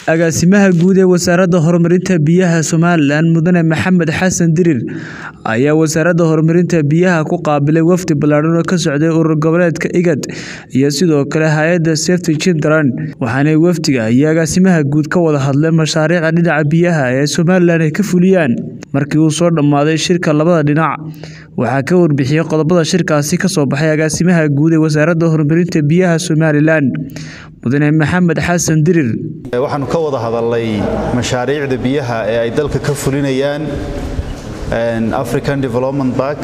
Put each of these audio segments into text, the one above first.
agaasimaha guud ee wasaaradda horumarinta biyaha somalilan mudane maxamed xasan dirir ayaa wasaaradda horumarinta biyaha ku qaabilay wafdi ballaadhan oo ka socday urur goboleedka igad iyo sidoo kale hay-adda safety children waxaanay wafdiga iyo agaasimaha guud ka wada hadleen mashaariicda dhinaca biyaha ee somalilan ay ka fuliyaan markii uu soo dhammaaday shirka labada dhinac waxaa ka warbixiyey qodobada shirkaasi ka soo baxay agaasimaha guud ee wasaaradda horumarinta biyaha somalilan mudane maxamed xasan dirir waxaanu ka wada hadalnay mashaariicda biyaha ee ay dalka ka fulinayaan african development bank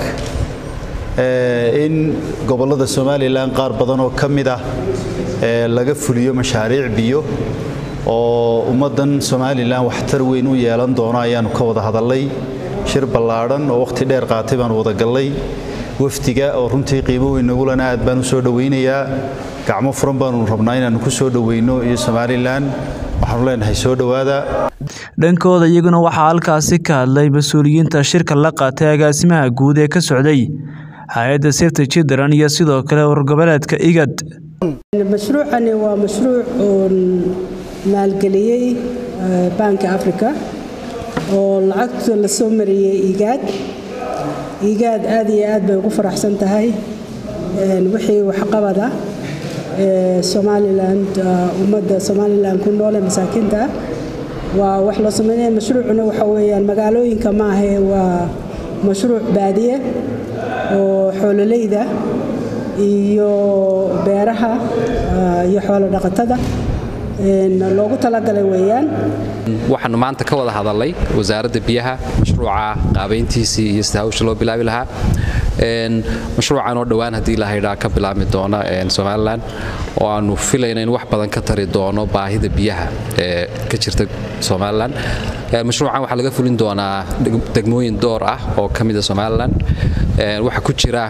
in gobollada somalilan qaar badan oo ka mid ah laga fuliyo mashaariic biyo oo ummaddan somalilan waxtar weyn u yeelan doono ayaanu ka wada hadalnay shir ballaadhan oo wakhti dheer qaatay baanu wada gallay wafdiga oo runtii qiimo weyn nagulana aad baan u soo dhowaynayaa gacmo furan baanu rabnaa inaannu ku soo dhoweyno iyo somalilan waxaanu leenahay soo dhowaada dhankooda iyaguna waxaa halkaasi ka hadlay mas-uuliyiinta shirka la qaatay agaasimaha guud ee ka socday hay-adda safety children iyo sidoo kale urur goboleedka igad mashruucani waa mashruuc uun maalgeliyey banka africa oo lacagta la soo mariyey igaad igaad aad iyo aad bay ugu faraxsan tahay wixii waxqabada somalilan ummadda somalilan ku noole masaakiinta waa wax loo sameynaya mashruucuna waxa weeyaan magaalooyinka maahae waa mashruuc baadiye oo xoololeyda iyo beeraha iyo xoolo dhaqatada loogu talagalay weeyaan waxaanu maanta ka wada hadalnay wasaaradda biyaha mashruuca qaabayntiisii iyo sida hawsha loo bilaabi lahaa mashruucan oo dhowaan haddii lahaydhaa ka bilaabmi doona somalilan oo aanu filayna in wax badan ka tari doono baahida biyaha ee ka jirta somalilan mashruucan waxaa laga fulin doonaa degmooyin door ah oo ka mida somalilan waxaa ku jira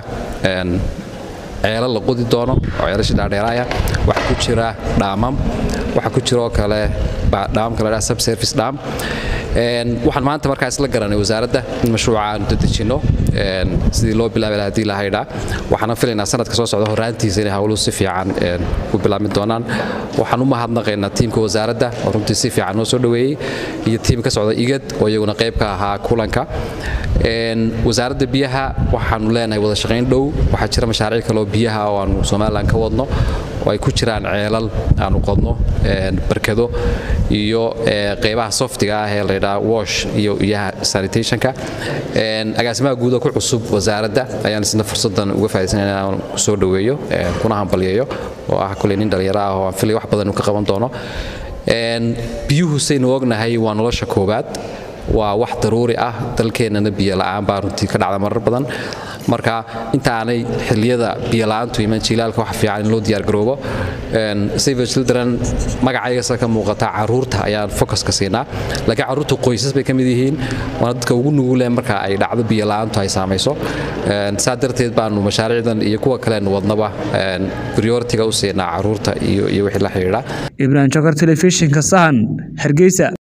ceelo la qodi doono oo ceelasha dhaadheeraaya waxaa ku jira dhaamam waxaa ku jira oo kale dhaamamka la dhaha subservice dhaam waxaan maanta markaa isla garanay wasaaradda in mashruuca aanu dadejinno sidii loo bilaabi laha hadii lahaydhaa waxaana filaynaa sanadka soo socda horaantiisa inay hawluhu si fiican ku bilaabmi doonaan waxaan u mahadnaqaynaa tiimka wasaaradda oo runtii si fiican noo soo dhoweeyey iyo tiim ka socda igad oo iyaguna qayb ka ahaa kulanka wasaaradda biyaha waxaanu leenahay wada shaqayn dhow waxaa jira mashaariic kaloo biyaha oo aanu somalilan ka wadno oo ay ku jiraan ceelal aanu qodno barkado iyo qaybaha softiga ah ee laydhaa wash iyo iyaha sanitationka agaasimaha guuda ku cusub wasaaradda ayaan isna fursadan uga faaidaysana inaan ku soo dhoweeyo kuna hambalyeeyo oo ah kuley nin dhalinyaro ah oo aan filay wax badan uu ka qaban doono biyuhu saynu ognahay waa nolosha koowaad waa wax daruuri ah dalkeennana biyola'aan baa runtii ka dhacda marar badan marka intaanay xilliyada biyola'aantu iman jiilaalka wax fiican in loo diyaargaroobo save children magacaygasa ka muuqata caruurta ayaan focuska siinaa laakiin caruurta qoysas bay ka mid yihiin waana dadka ugu nugule marka ay dhacdo biyola'aantu ay saamayso saa darteed baanu mashaariicdan iyo kuwa kaleenu wadnaba prioritiga u siinaa caruurta iyo wixii la xidhiidha ibrahim jokar telefishinka sahan hargeysa